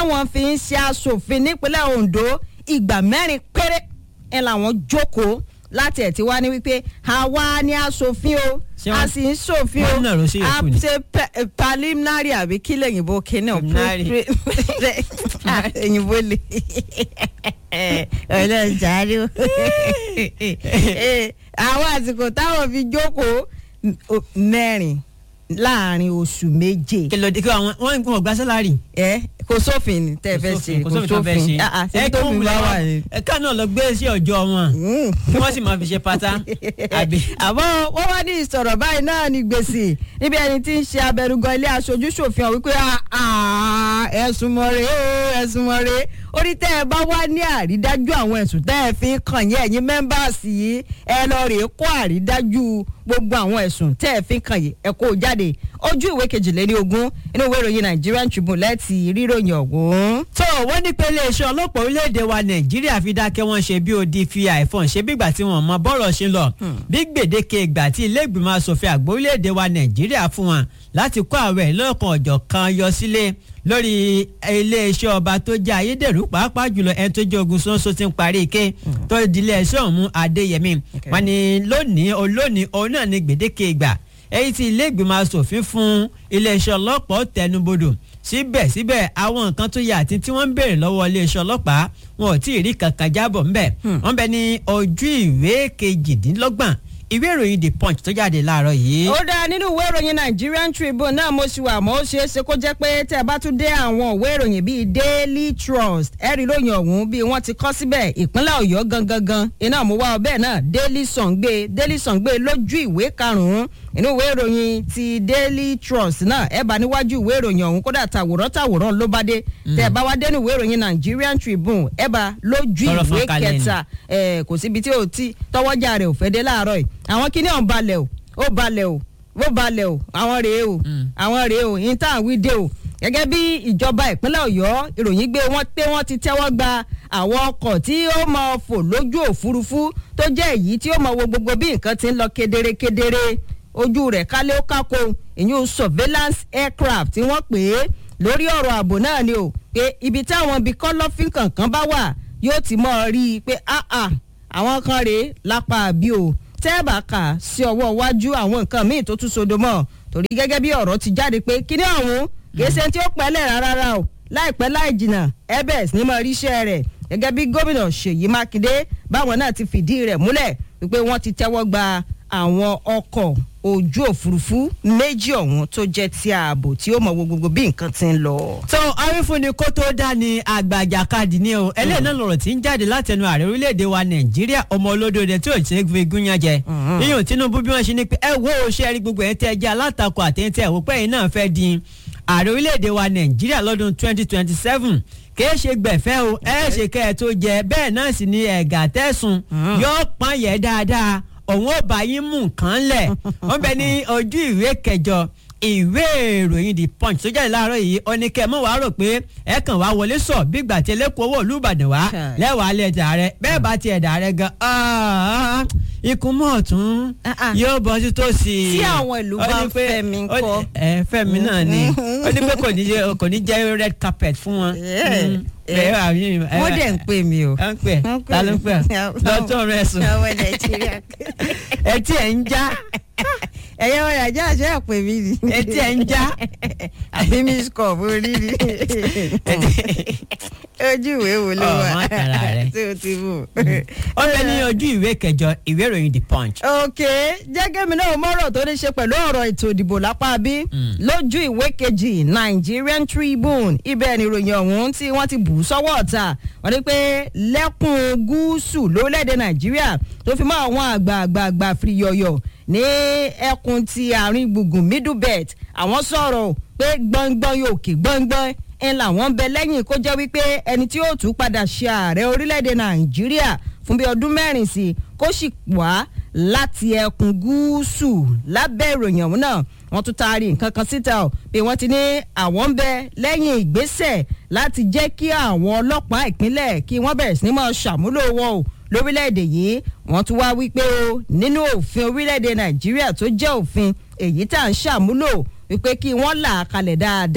táwọn fi ń ṣe aṣòfin nípínlẹ̀ Ondo ìgbà mẹ́rin péré ẹ̀ làwọn jókòó láti ẹ̀ tí wá ní wípé àwa ni aṣòfin o Ṣé a wọ́n- sì ń ṣòfin o wọ́n nàró sí a yòókù ni? ṣe pe- preliminary àbí kí lèyìnbó kíní o Preliminary. èyìnbó le ọlọ́jàre o àwọn àsìkò táwọn fi jókòó mẹ́rin láàrin oṣù méje kí ló dé kí àwọn wọn wọn gba sálárì. ẹ kò sófin ní tẹ́ ẹ fẹ́ ṣe kò sófin tó fẹ́ ṣe. Ah, ah, ṣé tófin bá wà ní. ẹ̀ka náà lọ gbé sí ọjọ́ wọn Mm. kí wọ́n sì máa fi ṣe pátá àbí. àmọ́ wọ́n wá ní ìsọ̀rọ̀ báyìí náà ní gbèsè níbi ẹni tí ń ṣe abẹnugan ilé aṣojú ṣòfin ọ̀hún wípé "Ah, ah, ẹ̀sùn mọ̀rẹ́ o ẹ̀sùn mọ̀rẹ́ orí tẹ́ ẹ bá wá ní àrídájú àwọn ẹ̀sùn tẹ́ ẹ fi ń kàn yín ẹ̀yin mẹ́mbàsì yìí ẹ lọ rèé kó àrídájú gbogbo àwọn ẹ̀sùn tẹ́ ẹ fi ń kàn yín ẹ kó o jáde ojú ìwé kejìléní ogún inú ìwé ìròyìn Nigerian Tribune lẹ́ẹ̀tì ríròyìn ọ̀hún. tó wọ́n ní pé iléeṣẹ́ ọlọ́pàá orílẹ̀-èdè wa nàìjíríà fi dákẹ́ wọ́n ṣe bí odi fi àìfọ̀n ṣe bígbà tí wọ́n mọ bọ́rọ̀ ṣe ń lọ bí gbèdéke ìgbà tí ilé ìgbìmọ̀ asòfin àgbà orílẹ̀-èdè wa nàìjíríà fún wọn láti kó àwẹ̀ lọ́kàn ọ̀jọ̀ kan yọ sílé lórí iléeṣẹ́ ọba tó jẹ́ ayédèrú pàápàá jùlọ ẹni tó jẹ́ ogun sọ́nsọ́ ti ń parí ike tó di iléeṣẹ́ ọ̀hún adéyẹmí Okay. wọn ni lónìí olónìí òun náà ni gbèdéke ìgbà èyí tí ilé ìgbìmọ̀ asòfin fún iléeṣẹ́ ọlọ́pàá tẹnubodò síbẹ̀síbẹ̀ àwọn nǹkan tó yẹ àti tí wọ́n ń béèrè lọ́wọ́ iléeṣẹ́ ọlọ́pàá wọn ò tí ì rí kankan jábọ̀ ńbẹ̀ wọ́n bẹ ní ojú ìwé kejìdínlọ́gbọ̀n ìwé ìròyìn the punch tó jáde láàárọ̀ yìí. ó dáa nínú ìwé ìròyìn Nigerian Tribune náà mo ṣì wà mọ́ ó ṣeé ṣe kó jẹ́ pé tẹ́ ẹ bá tún dé àwọn ìwé ìròyìn bíi Daily Trust ẹ̀rí lóyìn ọ̀hún bí wọ́n ti kọ́ síbẹ̀ ìpínlẹ̀ Ọ̀yọ́ gangan gan iná mo wá ọbẹ̀ náà Daily Sun gbé Daily Sun gbé lójú ìwé karùn-ún inú ìwé ìròyìn ti Daily Trust náà ẹ bá níwájú ìwé ìròyìn ọ̀hún kódà tàwòrán tàwòrán ló bá dé tẹ́ ẹ bá wá dénú ìwé ìròyìn Nigerian Tribune ẹ bá lójú Tọrọ ìwé fọ́n kalẹ̀ ni. kẹta ẹ kò síbi tí ò tí tọwọ́jà rẹ̀ ò fẹ́ dé láàárọ̀ yìí àwọn kíní ọ̀hún balẹ̀ o ó balẹ̀ o ó balẹ̀ o àwọn rèé o àwọn rèé o yín tá à ń wí dé o gẹ́gẹ́ bí ìjọba ìpínlẹ̀ ọ̀yọ́ ìròyìn gbé wọ́n pé wọ́n ti tẹ́wọ́ gba àwọn ọkọ̀ tí ó máa fò lójú òfurufú tó jẹ́ èyí tí ó máa wo gbogbo bí nǹkan ti ń lọ kedere kedere ojú rẹ̀ kálé ó kákó ìyún surveillance aircraft tí wọ́n pè é lórí ọ̀rọ̀ ààbò náà ni o pé ibi táwọn ibi kọ́lọ́fín kankan bá wà yóò ti mọ̀ ọ́ rí i pé ah ah àwọn kan rèé lápá àbí o tẹ́ẹ̀bà kà sí ọwọ́ iwájú àwọn nǹkan míì tó tún sodo mọ́ torí gẹ́gẹ́ bí ọ̀rọ̀ ti jáde pé kíní ọ̀hún kìí ṣe tí ó pẹ́lẹ̀ rárá o láìpẹ́ láì jìnnà ebes ní mọ̀ ríṣẹ́ rẹ̀ gẹ́gẹ́ bí gómìnà Ṣèyí Mákindé báwọn náà ti fìdí rẹ̀ múlẹ̀ wípé wọ́n ti tẹ́wọ́ gba àwọn ọkọ̀ ojú òfurufú méjì ọ̀hún tó jẹ́ ti ààbò tí ó mọ̀ wo gbogbo bí nǹkan ti ń lọ. tó awífúnni kó tó dá ní àgbàjàkadì ni o eléyìí náà lọ̀rọ̀ tí ń jáde látẹnu ààrẹ orílẹ̀-èdè wa nàìjíríà ọmọ olódòdó tí ò ṣe é fi gúnyán jẹ yíyan tinubu bí wọ́n ṣe ní pé ẹ wo ṣe rí gbogbo ẹ̀ tẹ́ ẹ jẹ́ alátakò àtẹ̀yìntẹ́ ẹ̀wò pẹ́yìn náà fẹ́ di ààrẹ orílẹ̀-èdè wa nàìjíríà lọ́dún 2027 kìí ṣe gbẹ̀fẹ́ o ẹ ṣe kẹ́ ẹ tó jẹ bẹ́ẹ̀ náà sì ni ẹ̀gà tẹ̀sùn yóò pọ́n yẹ dáadáa òun ò bá yín mú nǹkan lẹ̀ wọ́n bẹ ní ojú ìwé kẹjọ ìwé ìròyìn the punch tó jáde láàárọ̀ yìí oníkẹ́ mọ́ wàá rò pé ẹ kàn wá wọlé sọ bí gbà tí ẹlẹ́kùn owó olúbàdàn wá Chai. lẹ́wàá lẹ̀ dà rẹ bẹ́ẹ̀ bá tiẹ̀ dà rẹ gan ah, ikùn mọ́ ọ̀tún Ah, ah. yóò bọ́ sí tòsí. Tí àwọn ìlú Ó bá ní pé- fẹ́ mi ó ní- ńkọ́? ẹ fẹ́mi náà ni ó ní pé kò ní jẹ́ kò ní jẹ́ red carpet fún wọn. Yeah. Mm. Bẹ́ẹ̀ wà mí- ẹ- wọ́n dẹ̀ ń pè mí o. ẹ ń pè Wọ́n pè ta ló ń mí. pè lọ́tọ̀ rẹ sùn ọmọ nàìjíríà. etí ẹ̀ ń já ẹ̀yẹ́ wọn yàjá àṣẹ àpè mí ni. etí ẹ̀ ń já. àbí miss cup orí ni. ojú ìwé wo ló Ọ̀, wà má tara rẹ. tí o ti mú. ó bẹ ní ojú ìwé kẹjọ ìwé ìròyìn the punch. ok jẹ́gẹ́ mi náà mọ̀rọ̀ tó ní ṣe pẹ̀lú ọ̀rọ̀ ètò ìdìbò lápá bí lójú ìwé kejì Nigerian Tribune ibẹ̀ ni ìròyìn ọ̀hún tí wọ́n ti bù ú sọ́wọ́ ọ̀tá wọ́n ní pé lẹ́kùn gúúsù lórílẹ̀‐èdè Nàìjíríà tó fi mọ́ àwọn àgbààgbà fìyọ̀yọ̀ ní ẹkùn ti àárín gbùngbùn middle belt àwọn sọ̀rọ̀ pé gbọ̀ngbọ̀n yóò kè gbọ̀ngbọ̀n ń làwọn ń bẹ lẹ́yìn kó jẹ́ wípé ẹni tí yóò tún padà ṣe ààrẹ orílẹ̀‐èdè Nàìjíríà fún bí ọdún mẹ́rin sí i kó sì wá láti ẹkùn gúúsù lábẹ́ ìròyìn ọ̀hún náà wọ́n tún taari nǹkan kan síta ọ̀ pé wọ́n ti ní àwọn ń bẹ lẹ́yìn ìgbésẹ̀ láti jẹ́ kí àwọn ọlọ́pàá ìpínlẹ̀ kí wọ́n bẹ̀rẹ̀ sí ní máa ṣàmúlò wọn o lórílẹ̀‐èdè yìí wọ́n tún wá wípé o nínú òfin orílẹ̀‐èdè nàìjíríà tó jẹ́ òfin èyí tá à ń ṣàmúlò wípé kí wọ́n là á kalẹ̀ dáadáa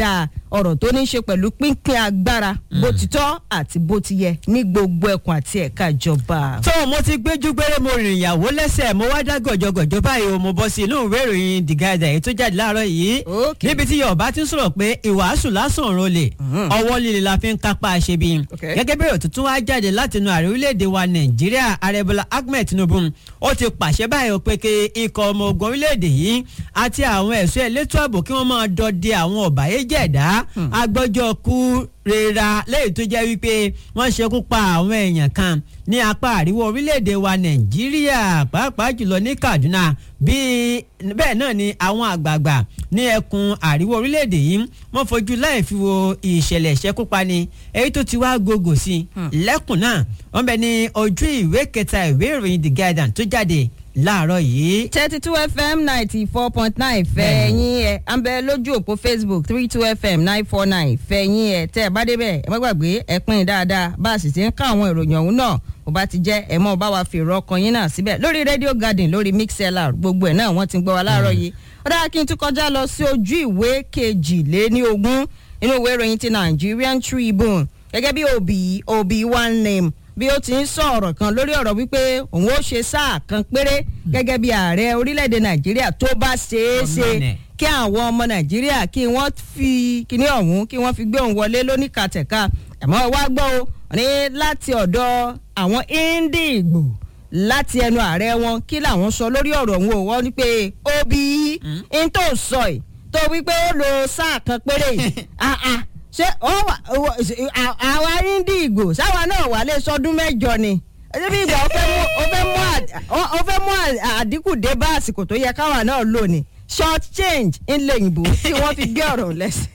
ọ̀rọ̀ tó ní í ṣe pẹ̀lú pínpín agbára bó ti tọ́ àti bó ti yẹ ní gbogbo ẹkùn àti ẹ̀ka ìjọba. tó mo ti gbéjú gbére mo rìn ìyàwó lẹ́sẹ̀ mo wá dá gọ̀jọ̀gọ̀jọ̀ báyìí o mo bọ́ sí inú ìwé ìròyìn The Guardian èyí tó jáde láàárọ̀ yìí Okay. níbi tí yorùbá ti ń sọ̀rọ̀ pé ìwàásù lásán òun lè ọwọ́ líle la fi ń kápá àṣebi Okay. gẹ́gẹ́ bí èrò tuntun wá jáde láti inú ààrẹ orílẹ̀-èdè wa nàìjíríà ààrẹ bọ́lá ahmed tinubu ó ti pàṣẹ báyìí ó pé kí ikọ̀ ọmọ ogun orílẹ̀-èdè yìí àti àwọn ẹ̀ṣọ́ elétò ààbò kí wọ́n máa dọdẹ àwọn ọ̀bàyéjẹ̀dá agbọ́jọ́ kú rera lẹ́yìn tó jẹ́ wípé wọ́n ṣekú pa àwọn èèyàn kan ní apá àríwá orílẹ̀-èdè wa nàìjíríà pàápàá jùlọ ní kaduna bíi bẹ́ẹ̀ náà ni àwọn àgbààgbà ní ẹkùn àríwá orílẹ̀-èdè yìí wọ́n fojú láì fi wo ìṣẹ̀lẹ̀ ìṣekúpani èyí tó ti wá gògò sí i lẹ́kùn náà wọ́n bẹ ní ojú ìwé kẹta ìwé ìròyìn the guardian tó jáde láàárọ̀ yìí. thirty two fm ninety four point nine fẹ̀yìn ẹ̀ à ń bẹ lójú òpó facebook three two fm nine four nine fẹ̀yìn ẹ̀ tẹ́ ẹ bá débẹ̀ ẹ má gbàgbé ẹ pín in dáadáa bá a sì ti ń ká àwọn ìròyìn ọ̀hún náà bó bá ti jẹ́ ẹ mọ́ bá wa fi èrò ọkàn yín náà síbẹ̀ lórí radio garden lórí mixlr gbogbo ẹ̀ náà wọ́n ti ń gbọ́ wa láàárọ̀ yìí ó dára kí n tún kọjá lọ sí ojú ìwé kejìléní ogún inú ìwé ìròyìn ti nigerian tribune gẹ́gẹ́ bí òbí òbí one name bí ó ti ń sọ ọ̀rọ̀ kan lórí ọ̀rọ̀ wípé òun ó ṣe sáà kan péré gẹ́gẹ́ bí ààrẹ orílẹ̀-èdè nàìjíríà tó bá ṣeé ṣe Ọmọnẹ. kí àwọn ọmọ nàìjíríà kí wọ́n fi kíní ọ̀hún kí wọ́n fi gbé òun wọlé lóníkàtẹ̀ka àmọ́ wá gbọ́ o ní láti ọ̀dọ̀ àwọn Ìndìgbò láti ẹnu ààrẹ wọn kí làwọn sọ lórí ọ̀rọ̀ òun ò wọ́n ní pé òbí n tó sọ ẹ̀ tó wípé ó lo sáà kan péré yìí ah ah ṣé ó wà ó- à- àwa Ìndìgbò sáwa náà wà lè sọdún mẹ́jọ ni ṣé bí ìgbà ó fẹ́ mú ó fẹ́ mú àd- ó- ó fẹ́ mú à- àdínkù dé bá àsìkò tó yẹ káwa náà lò ní short change ńlẹ̀ òyìnbó tí wọ́n fi gbé ọ̀rọ̀ lẹ́sẹ̀.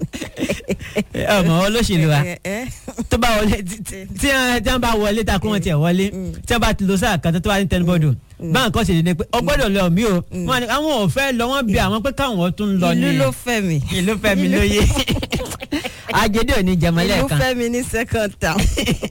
ọmọ olóṣèlú wa Ẹ- ẹ- tó bá wọlé tí- tí tí wọ́n tí wọ́n bá wọlé ta kó wọn tiẹ̀ wọlé tí wọ́n bá ti lo sáà kan tó tó wá ní tẹnubọ́dù báwọn kan ṣèlérí ni pé ọgbọ́dọ̀ lọ mí o wọ́n ní àwọn ò fẹ́ lọ wọ́n bí àwọn pé káwọn tún lọ ní ìlú ló fẹ́ mi. ìlú fẹ́mi lóye ajédè ò ní jẹmọlẹ ìlú kan fẹ́ mi ní second town.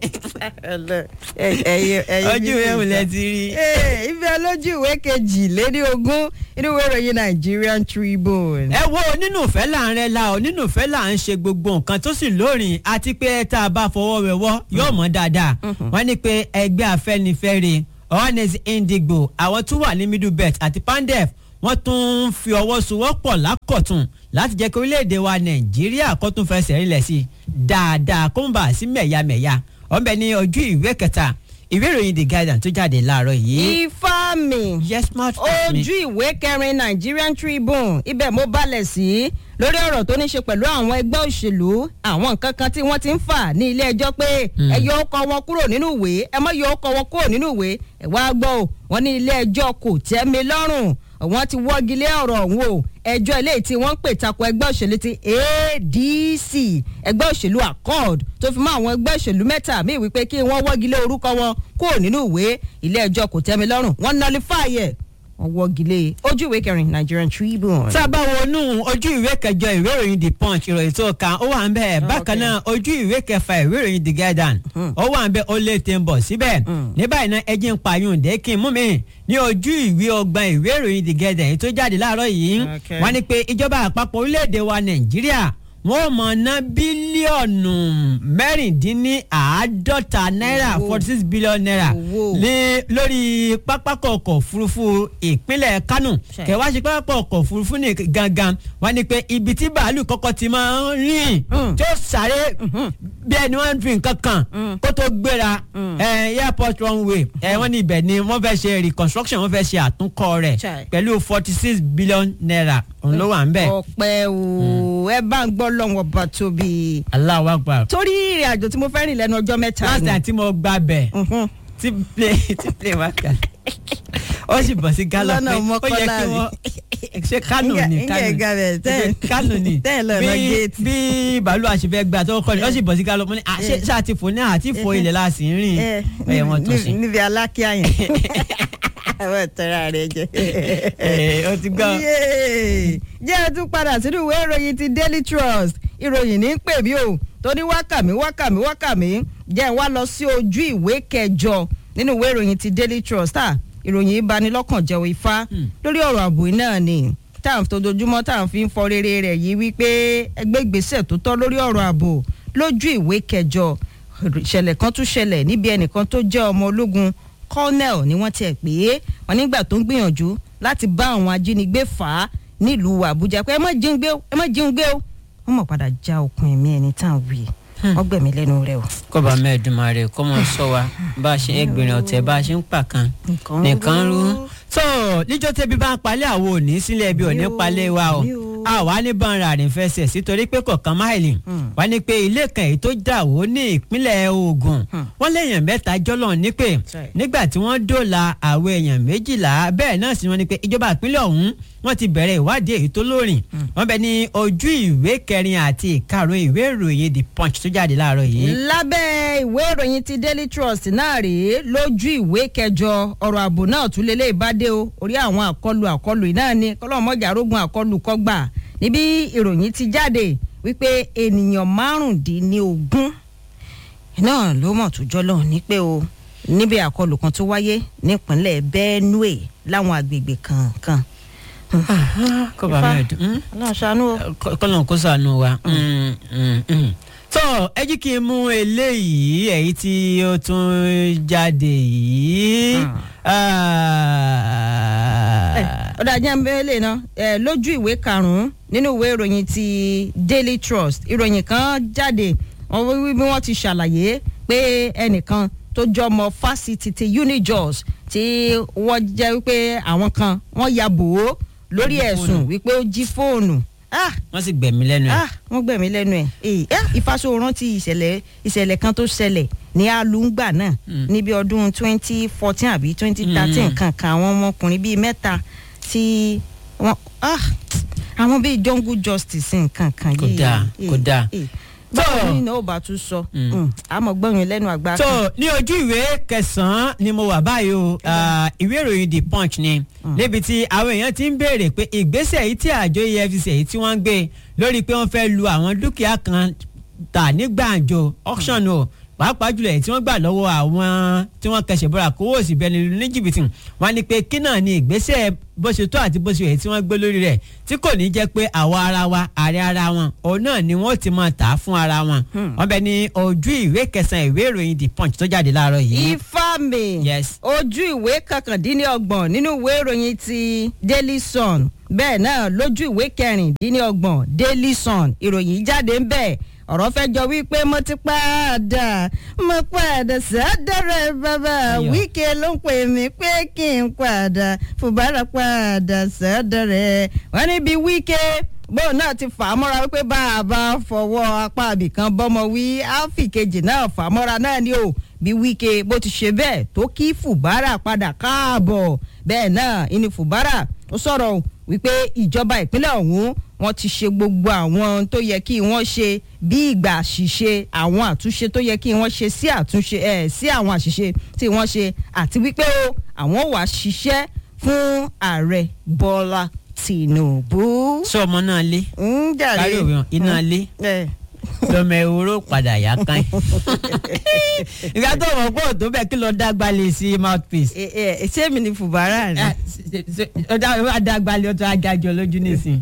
ojú ìwé ìwòlẹ̀ ti rí. ibẹ̀ lójú ìwé kejì léní ogún inú ìwé ìròyìn Nigerian Tribune. ẹ wo nínú ìfẹ́ là ń rẹ la ọ nínú ìfẹ́ là ń ṣe gbogbo nǹkan tó sì lórin àti pé tá a bá fọwọ́ wẹwọ́ yóò mọ̀ dáadáa wọ́n ní pé ẹgbẹ́ afẹ́nifẹ́re honest indigbo àwọn tó wà ní middle belt àti pandef wọ́n tún ń fi ọwọ́ sowọ́pọ̀ lákọ̀tún láti jẹ́ kí orílẹ̀-èdè wa nàìjíríà kó tún fẹsẹ̀ rinlẹ̀ sí i dáadáa kó ń bà sí mẹ̀yàmẹ̀yà ọ̀nbẹ ní ojú ìwé kẹta ìwé ìròyìn the guardian tó jáde láàárọ̀ yìí. ifá mi yes smart phone mi. ojú ìwé kẹrin Nigerian Tribune ibẹ̀ mo balẹ̀ sí lórí ọ̀rọ̀ tó ní ṣe pẹ̀lú àwọn ẹgbẹ́ òṣèlú àwọn nǹkan kan tí wọ́n ti ń fà ní ilé ẹjọ́ pé ẹ yọ ọkọ̀ wọn kúrò nínú ìwé ẹ má yọ ọkọ̀ wọn kúrò nínú ìwé ẹ wá gbọ́ o wọ́n ní ilé ẹjọ́ kò tẹ́ mi lọ́rùn wọ́n ti wọ́gi lé ọ̀rọ̀ ọ̀hún o ẹjọ́ eléyìí tí wọ́n ń pè tako ẹgbẹ́ òṣèlú ti ADC ẹgbẹ́ òṣèlú accord tó fi mọ́ àwọn ẹgbẹ́ òṣèlú mẹ́ta míì wípé kí wọ́n wọ́gi lé orúkọ wọn kúrò nínú ìwé ilé ẹjọ́ kò tẹ́ mi lọ́rùn wọ́n nullify ẹ̀ wọ́n wọ́gi lé ojú ìwé kẹrin Nigerian Tribune. tá a bá wọnú ojú ìwé kẹjọ ìwé ìròyìn the punch ìròyìn tó kàn ó wà ń bẹ bákan náà ojú ìwé kẹfà ìwé ìròyìn the guardian ó wà ń bẹ ó lè tẹ̀ ń bọ̀ síbẹ̀ ní báyìí náà ẹjẹ́ ń pààyàn dé kí n mú mi ní ojú ìwé ọgbọ̀n ìwé ìròyìn the guardian èyí tó jáde láàárọ̀ yìí Okay. wọ́n ní pé ìjọba àpapọ̀ orílẹ̀-èdè wa nàìjíríà wọ́n mọ̀ ná bílíọ̀nù mẹ́rìndínláàádọ́ta náírà Owó. forty six billion naira Owó. lé lórí pápákọ̀ ọkọ̀ òfurufú ìpínlẹ̀ kánò Ṣe. kẹwàá ṣe pápákọ̀ ọkọ̀ òfurufú ní gangan wọ́n ní pé ibi tí bàálù kọ́kọ́ ti máa ń rìn Mm. tí ó sáré bí ẹni wọ́n fi nǹkan kan kó tó gbéra eh, airport runway eh, wọ́n ní ibẹ̀ ni wọ́n fẹ́ ṣe reconstruction wọ́n fẹ́ ṣe àtúnkọ́ rẹ̀ Ṣe. pẹ̀lú forty six billion naira òun ló wà ń bẹ̀. ọpẹ́ o ẹ bá ń gbọ́ lọ́wọ́ bá tóbi. Allahu Akbar. torí ìrìn àjò tí mo fẹ́ rìn lẹ́nu ọjọ́ mẹ́ta last ni. time tí mo gba bẹ̀ Mhm. tí plane tí plane wá kà ó sì bọ̀ sí gálọ̀ Lọ́nà pé ó yẹ Mọ́kọ́lá kí rí. wọ́n ṣe kánò ní Ǹjẹ́- ǹjẹ́ ìgbà bẹ̀ tẹ́- kánò ní tẹ́ ẹ̀ lọ lọ bí géètì. bí bàálù àṣefẹ́ gba tó kọ́ ni ó sì bọ̀ sí gálọ̀ mo ní àṣẹ Eh. ṣáà ti fò ní àti fò ilẹ̀ la sì ń rìn ẹ ẹ̀ wọ́n tún sí. níbi alákíá yẹn àwọn ìtọ́ra rẹ jẹ. Eh, ó ti gbọ́. Yéè. jẹ́ ẹ tún padà sínú ìwé ìròyìn ti Daily Trust ìròyìn ní pè mí o tó ní wákàmí wákàmí wákàmí jẹ́ ẹ wá lọ sí ojú ìwé kẹjọ nínú ìwé ìròyìn ti Daily Trust ah ìròyìn ìbanilọ́kànjẹ́ ifá lórí ọ̀rọ̀ ààbò náà ni tá à ń tojúmọ́ tá à ń fi ń fọ rere rẹ̀ yìí wípé ẹgbẹ́ ìgbésẹ̀ tó tọ́ lórí ọ̀rọ̀ ààbò lójú ìwé kẹjọ ìṣẹ̀lẹ̀ kan tún ṣẹlẹ̀ níbi ẹnìkan tó jẹ́ ọmọ ológun colonel ni wọ́n tiẹ̀ pé wọ́n nígbà tó ń gbìyànjú láti bá àwọn ajínigbé fà á nílùú àbújá pé ẹ má jíun gbé o ẹ má jíun gbé o wọ́n mọ̀ padà já okùn ẹ̀mí ẹni tá à ń wí wọ́n gbẹ̀mí lẹ́nu rẹ̀ o. kọba mẹ́ẹ̀dùnmáre kọ́ mọ̀ sọ wa bá a ṣe ń gbìnrín ọ̀tẹ̀ bá a ṣe ń pàkan nìkan rú. tó níjọ́ tẹ́bí bá ń palẹ̀ àwọn òní sílẹ̀ bí òní palẹ̀ wa o a wà ní bọ́nra rìn fẹsẹ̀ sítorí pé kọ̀ọ̀kan máìlì wà ní pé ilé kan èyí tó dà wó ní ìpínlẹ̀ Ògùn wọ́n léèyàn mẹ́ta jọ́lọ̀ nípè nígbà tí wọ́n dóòlà àwọn èèyàn méjìlá bẹ́ẹ̀ náà sì wọ́n ní pé ìjọba ìpínlẹ̀ ọ̀hún wọ́n ti bẹ̀rẹ̀ ìwádìí èyí tó lóòrìn wọ́n bẹ ní ojú ìwé kẹrin àti ìkarùn ìwé ìròyìn The Punch tó jáde láàárọ̀ yìí. lábẹ́ ìwé ìròyìn ti Daily Trust náà rèé lójú ìwé kẹjọ ọ̀rọ̀ ààbò náà tún lélẹ̀ ìbádé o orí àwọn àkọlù àkọlù náà ni kọ́lọ́mọ́jà rógun àkọlù kọ́gbà níbi ìròyìn ti jáde wípé ènìyàn márùndínlógún náà ló mọ̀ tó jọ́lọ̀ ní pé o níbi àkọlù kan tó wáyé nípínlẹ̀ Benue láwọn àgbègbè kankan kọba mẹ́ẹ̀dùn ọlọ́run ṣàánú o. kọ́lọ́n kó ṣàánú wa. tó ẹ jí kí n mú eléyìí èyí tí ó tún jáde yìí. ọ̀dà jẹ́ ń bẹ́ẹ̀ lè ná lójú ìwé karùn-ún nínú ìwé ìròyìn ti Daily Trust ìròyìn kan jáde wọ́n wí bí wọ́n ti ṣàlàyé pé ẹnìkan tó jọmọ fásitì ti Unijos tí wọ́n jẹ́ wípé àwọn kan wọ́n ya bò ó lórí ẹ̀sùn wípé ó jí fóònù. wọ́n sì gbẹ̀mí lẹ́nu ẹ̀. wọ́n gbẹ̀mí lẹ́nu ẹ̀ ìfàsóòrán ti ìṣẹ̀lẹ̀ ìṣẹ̀lẹ̀ kan tó ṣẹlẹ̀ ní alùngbà náà níbi ọdún twenty fourteen àbí twenty thirteen kankan àwọn ọmọkùnrin bíi mẹ́ta tí wọ́n àwọn bíi jungle justice nǹkan kan yìí. kò dáa kò dáa báwo ni náà ó bá tún sọ àmọ́ gbọ́yìn lẹ́nu àgbà kan. tó ní ojú ìwé kẹsàn-án ni mo wà báyìí o ìwé ìròyìn the punch ni níbi tí àwọn èèyàn ti ń béèrè pé ìgbésẹ̀ yìí tí àjọ EFCC èyí tí wọ́n ń gbé lórí pé wọ́n fẹ́ lu àwọn dúkìá kan tà ní gbàǹjo auction o pàápàá jùlọ èyí tí wọ́n gbà lọ́wọ́ àwọn tí wọ́n kẹsẹ̀ bọ́ra kówó òsì bẹ́ẹ̀ ni ní jìbìtì wọ́n ní pé kí náà ni ìgbésẹ̀ bó ṣe tó àti bó ṣe èyí tí wọ́n gbé lórí rẹ̀ tí kò ní jẹ́ pé àwa ara wa ààrẹ ara wọn òun náà ni wọ́n ti máa tà á fún ara wọn wọ́n bẹ ní ojú ìwé kẹsàn-án ìwé ìròyìn the punch tó jáde láàárọ̀ yìí. ifá mi ojú ìwé kọkàndínlọ́gbọ̀n nínú ìwé ìròyìn ti Daily Sun bẹ́ẹ̀ náà lójú ìwé kẹrìndínlọ́gbọ̀n Daily Sun ìròyìn jáde ń bẹ́ẹ̀ ọ̀rọ̀ fẹ́ jọ wípé mo ti padà mo padà sọ́dọ̀rẹ́ bàbá Wike ló ń pè mí pé kí n padà Fubara padà sọ́dọ̀rẹ́ wọ́n níbi Wike bóun náà ti fà á mọ́ra wípé bá a bá fọwọ́ apá àbìkan bọ́mọ wí áfì kejì náà fà á mọ́ra náà ni o bí Wike bó ti ṣe bẹ́ẹ̀ tó kí Fubara padà káàbọ̀ bẹ́ẹ̀ náà ìní Fubara ó sọ̀rọ̀ wípé ìjọba ìpínlẹ̀ ọ̀hún wọ́n ti ṣe gbogbo àwọn tó yẹ kí wọ́n ṣe bí ìgbà àṣìṣe àwọn àtúnṣe tó yẹ kí wọ́n ṣe sí àtúnṣe ẹ̀ sí àwọn àṣìṣe tí wọ́n ṣe àti wípé o àwọn wà ṣiṣẹ́ fún ààrẹ Bọ́lá Tinubu. sọ ọmọ náà lé ń jàre kárí òwe iná lé lọmọ ehoro padà yá kan ìgbà tó mọ̀ pé òtó bẹ́ẹ̀ kí lọ dágbà lè sí mouthpiece. ṣé mi ni Fubara rẹ. ọjà adágbálẹ̀ ọtọ ajájọ lójú nísìn.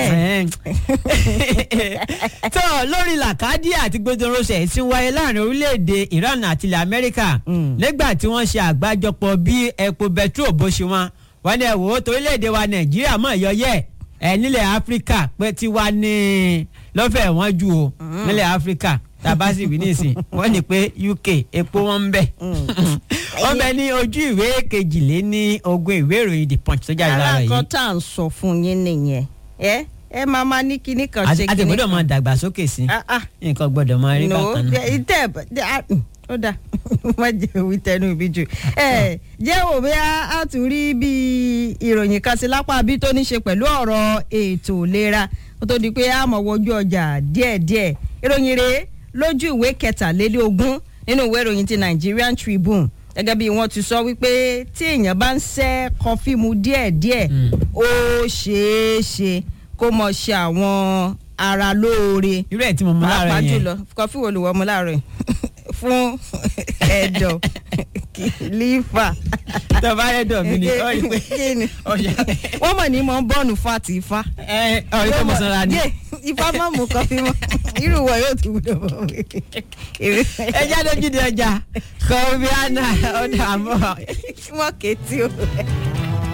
tó lórí làkàdí àti gbẹdọrọsẹ tí ń wáyé láàrin orílẹ̀-èdè Iran àti ilẹ̀ Amẹ́ríkà nígbà tí wọ́n ṣe àgbájọpọ̀ bí epo bẹtrol bó ṣe wọ́n wọ́n ní ẹ̀wò torílẹ̀-èdè wa Nàìjíríà mọ̀ yọyẹ́ ẹ̀ nílẹ̀ Áfíríkà pé tiwa ní lọ́fẹ̀ẹ́ wọ́n ju o nílẹ̀ Áfíríkà tàbá sì wí nísìn wọ́n ní pé UK epo wọn ń bẹ wọ́n bẹ ní ojú ìwé kejìlé ní ogún ìwé ìròyìn The Punch tó jáde lára yìí. aláǹkan tá à ń sọ fún yín nìyẹn ẹ ẹ máa máa ní kinní kan ṣe kinní kan. àti gbọ́dọ̀ máa dàgbàsókè sí nǹkan gbọ́dọ̀ máa rí bákan náà. ìtẹ̀ ó dà má jẹ́ òwì tẹnu ìbí jù. ẹ jẹ́ wò bí a tún rí bí ìròyìn kan sí lápá bí tó ní ṣe pẹ̀lú ọ̀rọ̀ ètò ìlera kó tó di pé a mọ̀ wojú ọjà díẹ̀díẹ̀ ìròyìn rèé lójú ìwé kẹtàlélógún nínú ìwé ìròyìn ti Nigerian Tribune gẹ́gẹ́ bí wọ́n ti sọ wípé tí èèyàn bá ń ṣẹ́ kọfí mu díẹ̀díẹ̀ ó ṣeé ṣe kó mọ̀ ṣe àwọn ara lóore. irú ẹ̀ tí mo mú láàárọ̀ yẹn pàápàá jùlọ kọfí wo ló wọ́ mu láàárọ̀ yẹn fún ẹ̀dọ̀ mílíkì lífà. tọ́ba rẹ̀ dọ̀ mí ni ó rí pé Kí ni? ọ̀yà wọ́n mọ̀ ní mọ̀ ń bọ́ọ̀nù fáàtì ifá. ẹ ọ̀rí pé mo sanra ni. Yé, ifá má mú kọfí mọ́ irú wọ̀ yóò tún gbọdọ̀ bọ̀ wí. ẹ jáde ojúde ọjà kọ̀ọ̀bíánà ọ̀dà àmọ́. wọ́n kéétì o.